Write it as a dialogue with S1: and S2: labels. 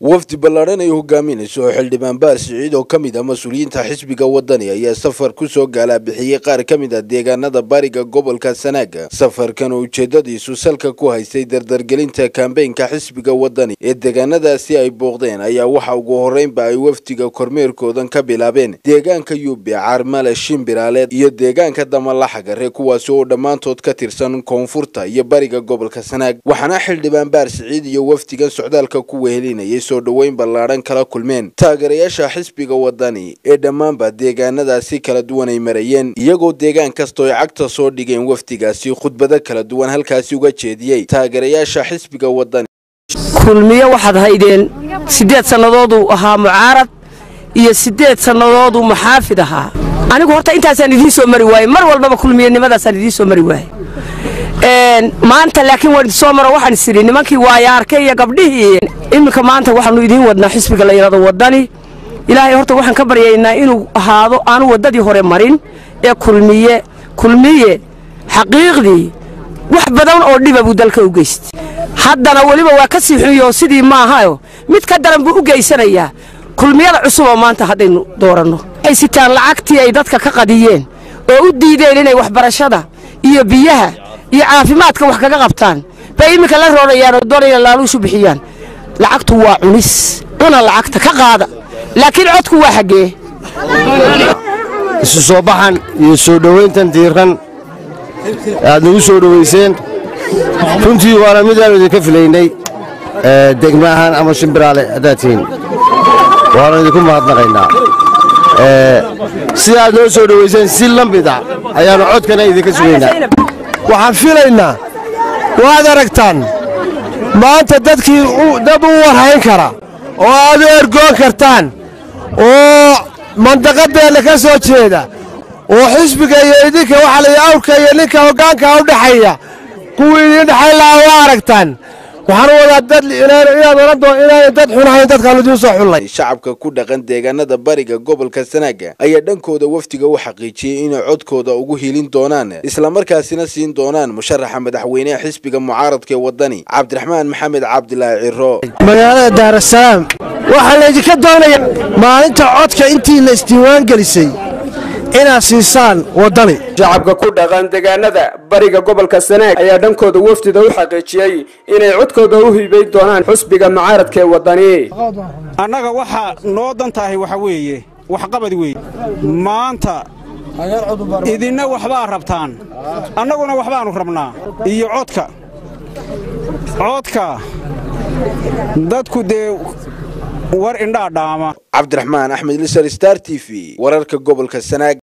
S1: wafdi ballaadhan ay hogaaminayso oo xildhibaan baar siciid oo ka mid ah mas-uuliyiinta xisbiga wadani ayaa safar kusoo gaalabixiyey qaar ka mid ah deegaanada bariga gobolka sanaaga safarkan oo ujeedadiisu salka ku haystay dardargelinta kambeynka xisbiga wadani ee deegaanadaasi ay booqdeen ayaa waxa ugu horreynba ay wafdiga kormeerkoodan ka bilaabeen deegaanka yuube carmale shimbiraaleed iyo deegaanka damalaxagare kuwaasi oo dhammaantood ka tirsan koonfurta iyo bariga gobolka sanaag waxaana xildhibaan baar siciid iyo wafdigan socdaalka ku wehelinayay soo dhoweyn ballaadhan kala kulmeen taageerayaasha xisbiga wadani ee dhammaanba deegaanadaasi kala duwan ay marayeen iyagoo deegaan kastoo ay cagta soo dhigeen wafdigaasi khudbado kala duwan halkaasi uga jeediyey taageerayaasha xisbiga wadani
S2: kulmiyo waxaad haydeen siddeed sannadooduu ahaa mucaarad iyo siddeed sannadooduu maxaafid ahaa anigu horta intaasaan idiin soo mari waaye mar walbaba kulmiyanimadaasaan idiin soo mari waaye maanta laakiin waan idinsoo maro waxaan is idhi nimankii waayaarke iyo gabdhihii iminka maanta waxaannu idiin wadnaa xisbiga la yidhahdo waddani ilaahay horta waxaan ka baryaynaa inuu ahaado aanu waddadii hore marin ee kulmiye kulmiye xaqiiqdii wax badan oo dhiba buu dalka u geystay haddana weliba waa ka sii xunyo sidii maahayo mid ka daran buu u geysanayaa kulmiyada cusub oo maanta haddaynu dooranno ay sitaan lacagtii ay dadka ka qadiyeen oo u diideen inay waxbarashada iyo biyaha iyo caafimaadka wax kaga qabtaan bay iminka la roorayaan oo doonayna laaluushu bixiyaan lacagtu waa cunis cuna lacagta ka qaada laakiin codku waa xaggee
S3: isu soo baxan iyo soo dhowayntan diiran aad nagu soo dhowayseen runtii waana mid aanu idinka filaynay degma ahaan ama shimbiraale haddaad tihiin waanu idinku mahadnaqaynaa sida aad noo soo dhowayseen si la mid ah ayaannu codkana idinka sugaynaa
S4: waxaan filaynaa waad aragtaan maanta dadkii dad u warhayn kara oo aad u ergoon kartaan oo mandaqadeenna ka soo jeeda oo xisbiga iyo idinka waxa la awrka iyo ninka hoggaanka u dhexeeya kuwii idiin dhexayn lahaa waa aragtaan waxaan u wadaa dad inaad oran doon inaanay dad xunahayn dadkaan idiin soo xullay
S1: shacabka ku dhaqan deegaanada bariga gobolka sanaaga ayaa dhankooda wafdiga u xaqiijiyey inay codkooda ugu hilin doonaan islamarkaasina siin doonaan musharaxa madaxweyneha xisbiga mucaaradka ee wadani cabdiraxmaan maxamed cabdilaahi ciro
S4: magaalada daarasalaam waxaa laydinka doonaya maalinta codka intiina isdiiwaan gelisay inaad siisaan waddani
S5: shacabka ku dhaqan deegaanada bariga gobolka sanaag ayaa dhankooda wafdida u xaqiijiyey inay codkooda u hiibay doonaan xusbiga mucaaradka ee waddani
S6: annaga waxaa noo dan tahay waxa weeye waxqabad weeye maanta idinna waxbaa rabtaan annaguna waxbaannu rabnaa iyo codka codka dadku dee war indhaa dhaama
S1: cabdiraxmaan axmed lisar star t v wararka gobolka sanaag